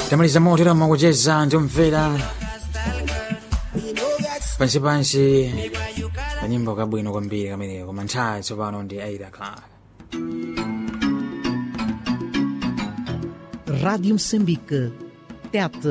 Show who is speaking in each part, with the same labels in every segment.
Speaker 1: tamaliza motero makucheza ndimvera pansi pansi kanyimbo kabwino kwambiri kameneko koma nthawi tsopano ndi 8 o'clock
Speaker 2: Rádio Moçambique. Tete.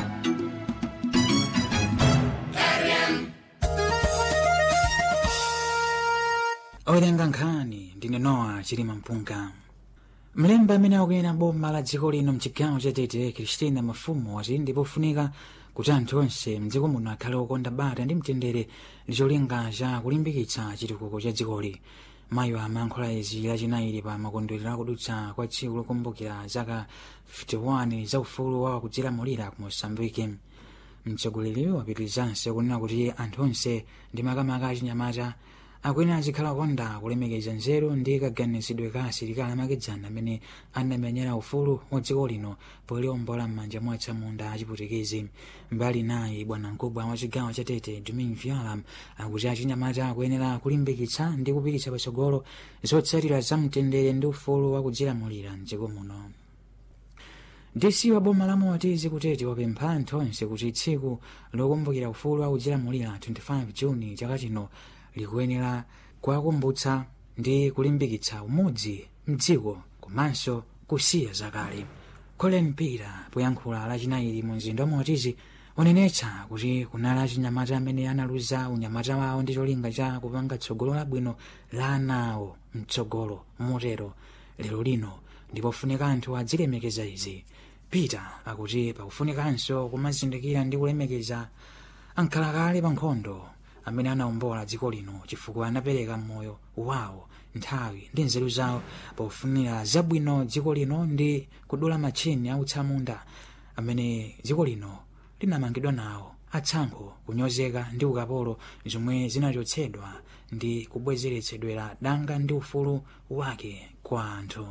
Speaker 1: owerenga nkhani ndine noa chilima mpunga mlembi amene akuyenda boma la dziko lino mchigawo cha tete kristina mafumu wati ndipofunika kuti anthu onse mdziko muno akhale okonda bata ndi mtendere ndi cholinga cha kulimbikitsa chitukuko cha dzikoli mayo amayankhula izi lachinayi pa makondwerero akudutsa kwa tsiku lokumbukira zaka 51 za ufulu wa kudzilamulira ku mosambike mtsogoleri wapitirizanso kunena kuti anthu onse ndi makamaka achinyamata akwena azikhala okonda kulemekeza nzeru ndi kaganizidwe ka asilikali amakedzana amene anamenyera ufulu wa dziko lino poliombola m'manja mwa atsamunda achiputikezi mbali naye bwana mkubwa wa chigawo cha tete domin violam akuti achinyamata akuyenera kulimbikitsa ndi kupititsa patsogolo zotsatira za mtendere ndi ufulu wa kudzilamulira mdziko muno dc wa boma la moatizi kutete wapempha anthu onse kuti tsiku lokumbukira ufulu wa kudzilamulira 25 juni chaka chino likuyenera kuwakumbutsa ndi kulimbikitsa umodzi mdziko komanso kusiya zakale colin peter poyankhula lachinayi mu mzinda wa moatizi wanenetsa kuti kunali achinyamata amene analuza unyamata wawo ndi cholinga cha kupanga tsogolo labwino la ana awo mtsogolo motero lero lino ndipofunika anthu adzilemekeza izi peter akuti pakufunikanso kumazindikira ndi kulemekeza ankhalakale pa nkhondo amene anawombola dziko lino chifukwa anapereka moyo wawo nthawi ndi nzeru zawo pofunira zabwino dziko lino ndi kudula matchini autsamunda amene dziko lino linamangidwa nawo atsankho kunyozeka ndi ukapolo zomwe zinachotsedwa ndi kubwezeretsedwera danga ndi ufulu wake kwa anthu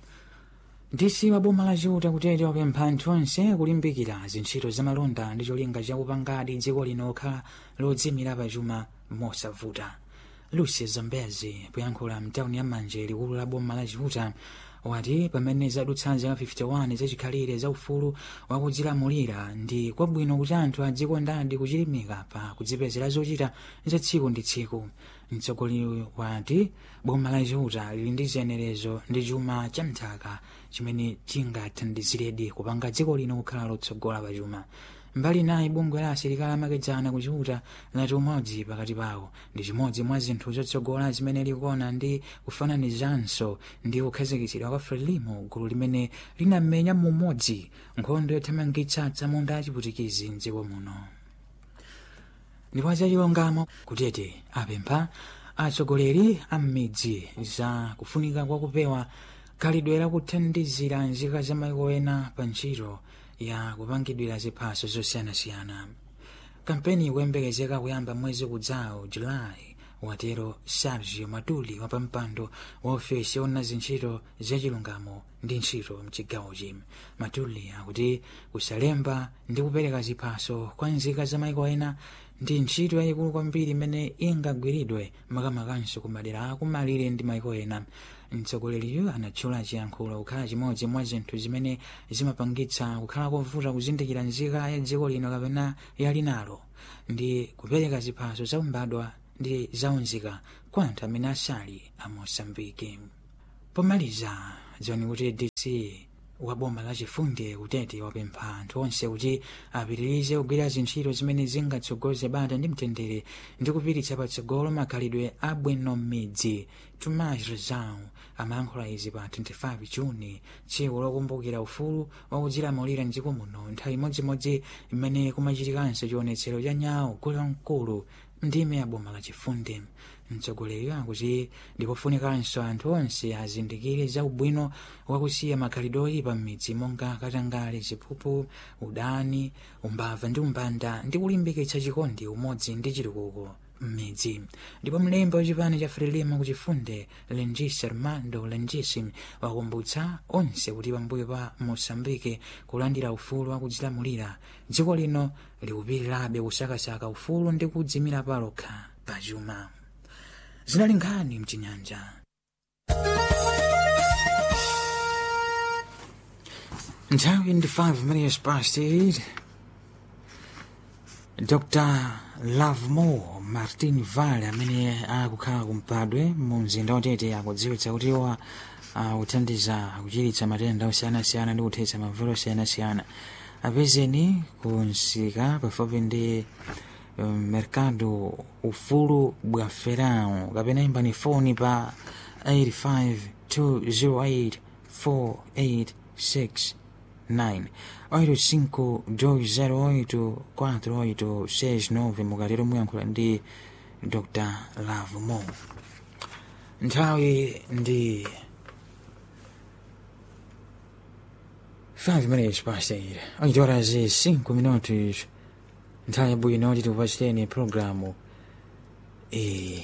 Speaker 1: dc wa boma la chiuta kutete wapempha anthu onse kulimbikira zintchito zamalonda ndi cholinga chakupangadi dziko lino khala lodzimira pachuma mosavuta lucy zambezi poyankhula mtawuni ya manje likulu la boma la chiuta wati pamene zadutsa zaka 51 zachikhalire za ufulu wakudzilamulira ndi kwabwino kuti anthu adzikondadi kuchilimika pa kudzipezera zochita za tsiku ndi tsiku mtsogoleri wati boma la chiuta lili ndi ziyenerezo ndi chuma cha mthaka chimene chingathandiziredi kupanga dziko lino kukhala lotsogola pa chuma mbali naye bungwe la asilikali amakedzana kuchiuta lati umodzi pakati pawo ndi chimodzi mwa zinthu zotsogola zimene likuona ndi kufananizanso ndi kukhazikitsidwa kwa frelimo gulu limene linamenya mumodzi nkhondo yothamangitsa atsamunda achiputikizi mdziko muno ndipo zachilungamo kutete apempha atsogoleri a m'midzi za kufunika kwa kupewa khalidwe lakuthandizira nzika za maiko ena pa ntchito ya kupangidwira ziphaso zosiyanasiyana kampeni ikuyembekezeka kuyamba mwezi kudzawo julayi watero sergio matuli wapampando wa ofesi yoona zintchito zachilungamo ndi ntchito mchigawochi matuli akuti kusalemba ndi kupereka ziphaso kwa nzika za maiko ena ndi ntchito yayikulu kwambiri imene ingagwiridwe makamakanso ku madera akumalire ndi maiko ena mtsogoleriyo anatchula chiyankhulo kukhala chimodzi mwa zinthu zimene zimapangitsa kukhala kovuta kuzindikira nzika ya dziko lino kapena yalinalo ndi kupereka ziphaso zaumbadwa ndi zaunzika kwa anthu amene asali a mosambiki pomaliza dziwani kuti dc wa boma la chifundi kutete wapempha anthu onse kuti apitirize kugwira zintchito zimene zingatsogoze bata ndi mtendere ndi kupititsa patsogolo makhalidwe abwino m'midzi tomas rezau amayankhula izi pa 25 juni tsiku lokumbukira ufulu wakudzilamulira mdziko muno nthawi imodzimodzi imene kumachitikanso chionetsero cha nyawo gulomkulu ndime ya boma la chifundi mtsogoleri akuti ndipofunikanso anthu onse azindikire za ubwino wakusiya makhalidwe oyipa m'midzi monga katangale ziphuphu udani umbava ndi umbanda ndi kulimbikitsa chikondi umodzi ndi chitukuko m'midzi ndipo mlembi wachipani cha frelimo kuchifunde lengis armando lengis wakumbutsa onse kuti pambuyo pa mosambike kulandira ufulu wakudzilamulira dziko lino likupitirabe kusakasaka ufulu ndi kudzimira palokha pachuma zinali nkhani mchinyanja nthawi ndi 5 minutes past 8 dr lovemore martin vale amene akukhala kumpadwe mu mzinda watete akudziwitsa kuti iwo akuthandiza kuchiritsa matenda osiyanasiyana ndi kuthetsa mavuto osiyanasiyana apezeni ku msika pafupi ndi um, mercado ufulu bwa ferao kapena imbani foni pa 852084869 85 mukatero muyankhula ndi dr lavemore nthawi ndi 5 minutes past 8 achitora zi 5 minutos nthawi yabwino kuti tikupachiteni programu iyi